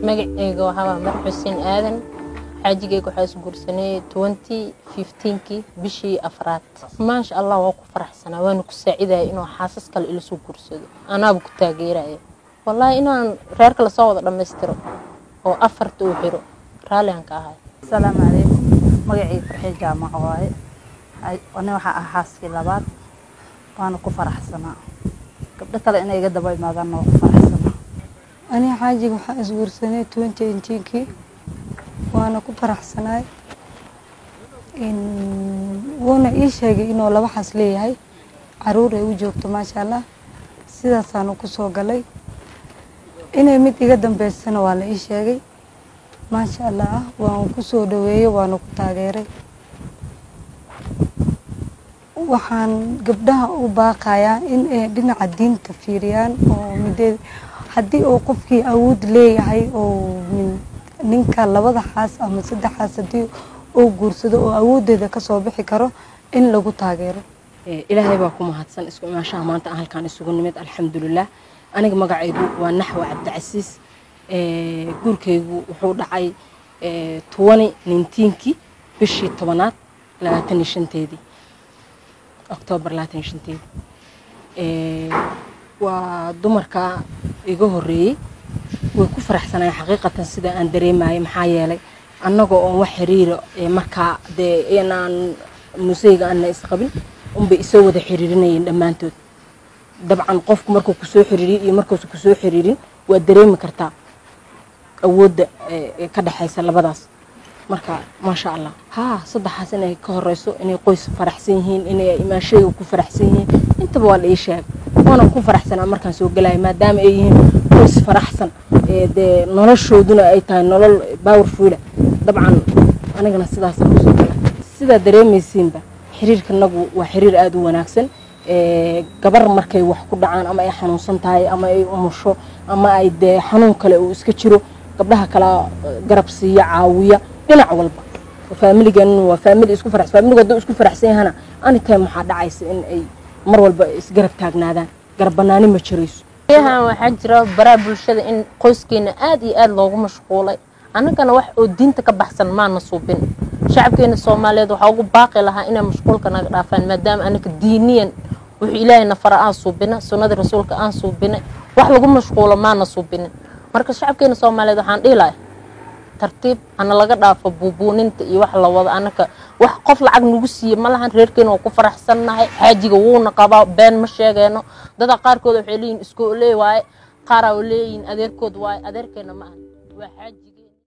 magaceyga waxaa mar xuseen aadan xaajigeyga waxaa is guursanay twenty fifteenkii bishii afraad maasha allah waa ku faraxsanaa waana ku saacidaya inuu xaasas kale ila soo guursado anaaba ku taageeraya wallaahi inaan reerka lasoo wada dhammaystiro oo afarta uu xiro raalligan ka ahay asalaamu calaykum magacii farxii jaamaco waaye ani waxaa ah xaaskii labaad waana ku faraxsanaa gabdho kale inay iga daba imaadaanna waa ku faraxsanaa aniga xaajiga waxaa isguursanay twenty eighteenkii waana ku faraxsanaay wuuna ii sheegay inuu laba xas leeyahay caruur ay u joogto maasha allah sidaasaanu ku soo galay inay mid iga dambeysana waa la ii sheegay maasha allah waan ku soo dhaweeyey waana ku taageeray waxaan gabdhaha u baaqayaa in ay dhinaca diinta fiiriyaan oo mideed haddii uu qofkii awood leeyahay oo ninka labada xaas ama saddex xaas haddii uu guursado oo awooddeeda kasoo bixi karo in lagu taageero ilaahay baa ku mahadsan isku imaashaha maanta aan halkaan isugu nimid alxamdulilah aniga magacaygu waa naxwa cabdicasiis guurkaygu wuxuu dhacay tobani nintiinkii bishii tobanaad labaatan iyo shanteedii oktoobar labaatan iyo shanteedii waa dumarka iga horreeyey way ku faraxsanayeen xaqiiqatan sida aan dareemayay maxaa yeelay annagoo oon wax xiriira markaa dee inaan museyga aana isqabin unbay isoo wada xiriirinayeen dhammaantood dabcan qofku markuu kusoo xiriiriyo iyo markuusa kusoo xiriirin waa dareemi kartaa awoodda ka dhexaysa labadaas marka maasha allah haa saddexaas inay ka horeyso inay qoys faraxsan yihiin inay imaashayga ku faraxsan yihiin intaba waa la ii sheegay waana ku faraxsanaa markaan soo gelaya maadaama ay yihiin qoys faraxsan dee noloshooduna ay tahay nolol powerfuula dabcan anigana sidaasaan kusoo gala sidaa dareemaysiinba xiriirkanagu waa xiriir aada u wanaagsan gabar markay wax ku dhacaan ama ay xanuunsan tahay ama ay umusho ama ay dee xanuun kale uu iska jiro gabdhaha kala garab siiya caawiya dhinac walba faamiligan waa faamili isku farax faamiligu hadduu isku faraxsan yahana anytime waxaa dhacaysa in ay mar walba isgarab taagnaadaan garab banaani ma jirayso yahan waxaa jira baraha bulshada in qoyskeena aad iyo aad loogu mashquulay annagana wax oo diinta ka baxsan maana suubin shacabkeena soomaaliyeed waxaa ugu baaqi lahaa inay mashquulka naga dhaafaan maadaama anaka diiniyan wuxuu ilaahay nafara aan suubina sunnadii rasuulka aan suubinay wax lagu mashquulo maana suubinin marka shacabkeena soomaaliyeed waxaan dhihi lahay tartiib hana laga dhaafo buubuuninta iyo wax la wado anaka wax qof lacag nagu siiye ma lahan reerkeena waa ku faraxsannahay xaajiga wuuna qabaa been ma sheegeeno dada qaarkood waxay leeyihin iskooley waaye qaaraa leeyihin adeerkood waaye adeerkeena ma ahan waa xaajigi